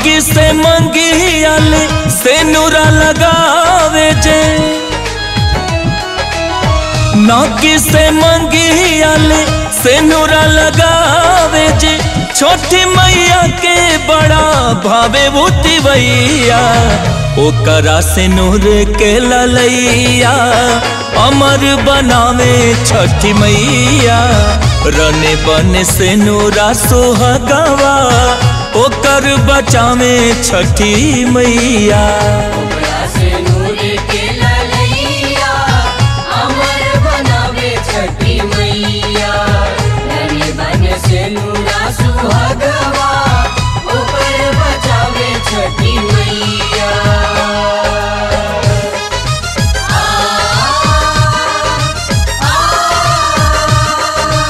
नौकी से मंगियाले से नूरा लगावे जे नौकी से मंगियाले से नूरा लगावे जे छोटी मैया के बड़ा भावे भूति भैया ओकरा से नूर के ललैया अमर बनावे छठी मैया रने बने से नूरा सोहगवा ओकर बचावे छठी मैया ओकरा से नूर के ललैया अमर बनावे छठी मैया धनी बन से नूरा सुहागवा ऊपर बचावे छठी मैया आ, आ,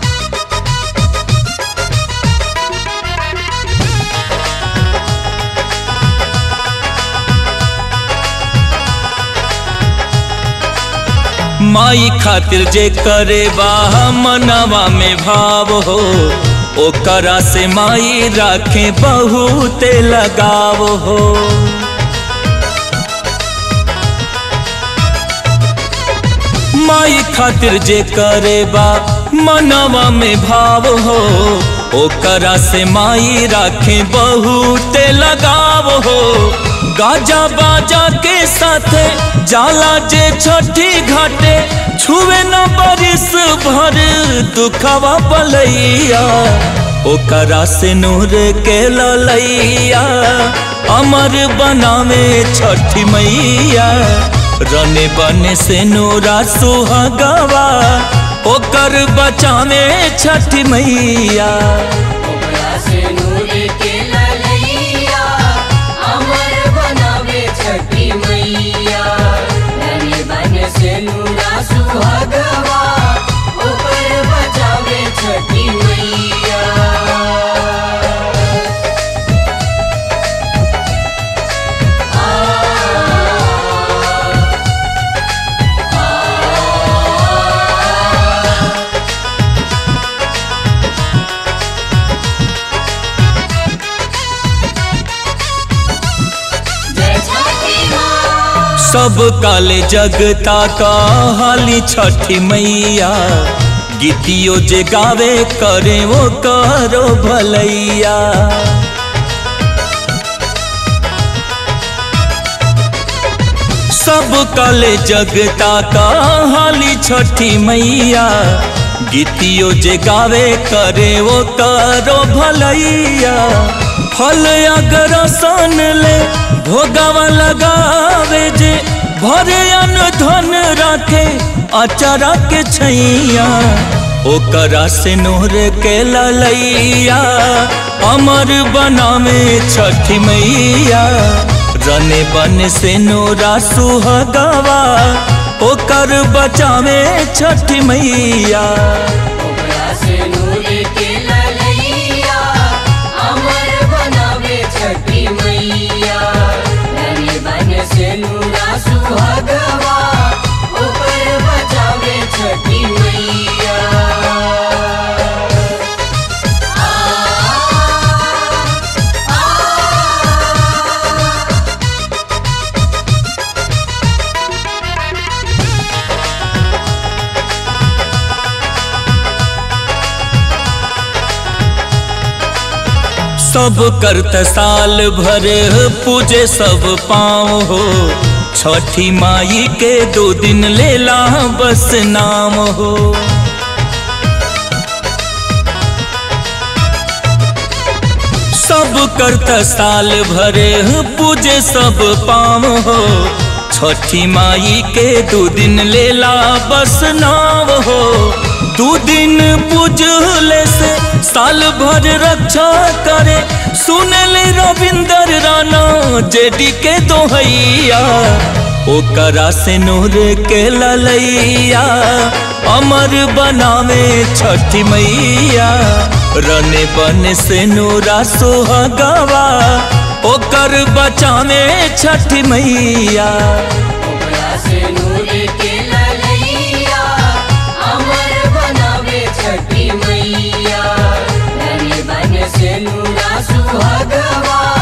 माई खातिर जे करे बा मनवा में भाव हो ओकरा से माई राखे बहुते लगाव हो माई खातिर जे करे बा मनवा में भाव हो ओकरा से माई राखे बहुते लगाव हो गाजा बाजा के साथे जाला जे छठी घाटे छुए न बरिस भर दुखवा पलैया ओकरा से नूर के ललैया अमर बनावे छठी मैया रने बने से नूरा सुहागवा ओकर बचावे छठी मैया ओकरा से नूर के ललैया अमर बनावे छठी मैया धनी बन से नूरा सुहागवा ऊपर बचावे छठी मैया जय छठी माँ सब काले जगता कहाली छठी मैया गीतियो जे गावे करे वो करो भलैया सब काले जगता कहाली छठी मैया गीतियो जे गावे करे वो करो भलैया फल अगर सन ले भोगावा लगावे जे भरे अन धन राखे अचारा के छैया ओकरा से नोर के ललैया अमर बनावे छठी मैया रने बन से नोरा सुहगवा ओकर बचावे छठी मैया ओकरा से नूर के ललैया अमर बनावे छठी मैया धनी बन से नूरा सुहागवा ऊपर बचावे छठी मैया आ, आ, सब करत साल भर पूजे सब पाँव हो छठी माई के दो दिन लेला बस नाम हो सब करत साल भर पूजे सब पाँव हो छठी माई के दो दिन लेला बस नाव हो दू दिन पूजले से साल भर रक्षा करे सुनले रविंदर राणा जेडी के दोहैया ओकरा से नूर के ललैया अमर बनावे छठी मैया रने बन से नूरा सुहगवा ओकर बचावे छठी मैया ओकरा से नूर के ललैया अमर बनावे छठी मैया धनी बन से नूरा सुहागवा